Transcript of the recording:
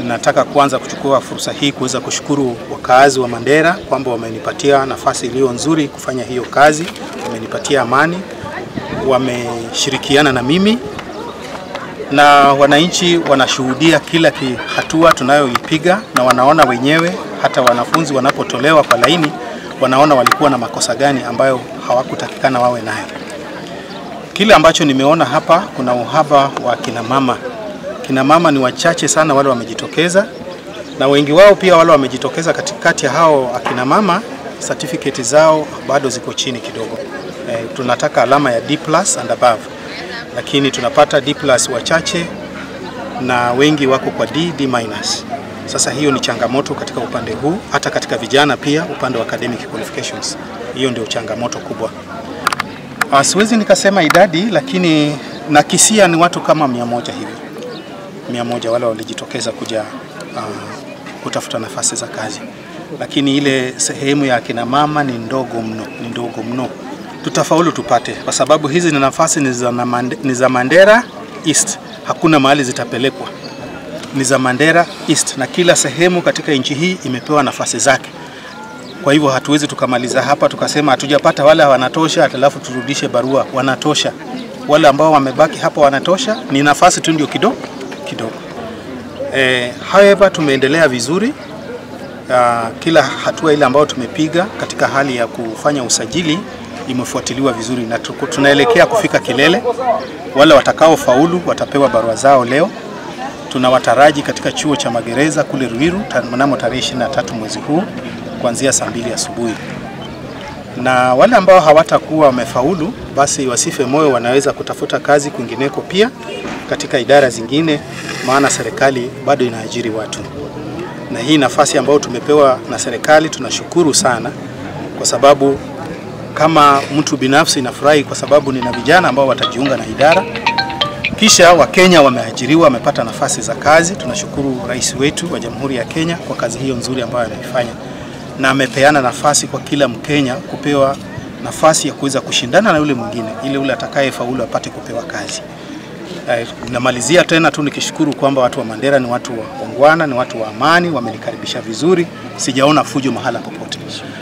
Nataka kwanza kuchukua fursa hii kuweza kushukuru wakaazi wa Mandera kwamba wamenipatia nafasi iliyo nzuri kufanya hiyo kazi, wamenipatia amani, wameshirikiana na mimi na wananchi wanashuhudia kila hatua tunayoipiga na wanaona wenyewe. Hata wanafunzi wanapotolewa kwa laini, wanaona walikuwa na makosa gani ambayo hawakutakikana wawe nayo. Kile ambacho nimeona hapa, kuna uhaba wa kina mama. Kina mama ni wachache sana wale wamejitokeza, na wengi wao pia wale wamejitokeza katikati ya hao akina mama, certificate zao bado ziko chini kidogo. E, tunataka alama ya D+ and above lakini tunapata D+ wachache na wengi wako kwa D, D-. Sasa hiyo ni changamoto katika upande huu, hata katika vijana pia, upande wa academic qualifications. Hiyo ndio changamoto kubwa. Uh, siwezi nikasema idadi, lakini nakisia ni watu kama mia moja hivi, mia moja wale walijitokeza kuja uh, kutafuta nafasi za kazi, lakini ile sehemu ya akina mama ni ndogo mno, ni ndogo mno tutafaulu tupate, kwa sababu hizi ni nafasi ni za Mandera East, hakuna mahali zitapelekwa, ni za Mandera East, na kila sehemu katika nchi hii imepewa nafasi zake. Kwa hivyo hatuwezi tukamaliza hapa tukasema hatujapata wale wanatosha, alafu turudishe barua. Wanatosha, wale ambao wamebaki hapa wanatosha, ni nafasi tu ndio kidogo kidogo. Eh, however tumeendelea vizuri. Uh, kila hatua ile ambayo tumepiga katika hali ya kufanya usajili imefuatiliwa vizuri na tunaelekea kufika kilele. Wale watakao faulu watapewa barua zao leo. Tunawataraji katika chuo cha magereza kule Ruiru mnamo tarehe 23 mwezi huu kuanzia saa mbili asubuhi, na wale ambao hawatakuwa wamefaulu basi wasife moyo, wanaweza kutafuta kazi kwingineko pia katika idara zingine, maana serikali bado inaajiri watu, na hii nafasi ambayo tumepewa na serikali tunashukuru sana kwa sababu kama mtu binafsi nafurahi kwa sababu nina vijana ambao watajiunga na idara, kisha Wakenya wameajiriwa, wamepata nafasi za kazi. Tunashukuru rais wetu wa Jamhuri ya Kenya kwa kazi hiyo nzuri ambayo ameifanya, na amepeana nafasi kwa kila Mkenya kupewa nafasi ya kuweza kushindana na yule mwingine, ili yule atakayefaulu apate kupewa kazi. Eh, namalizia tena tu nikishukuru kwamba watu wa Mandera ni watu wa ongwana, ni watu wa amani, wamenikaribisha vizuri, sijaona fujo mahala popote.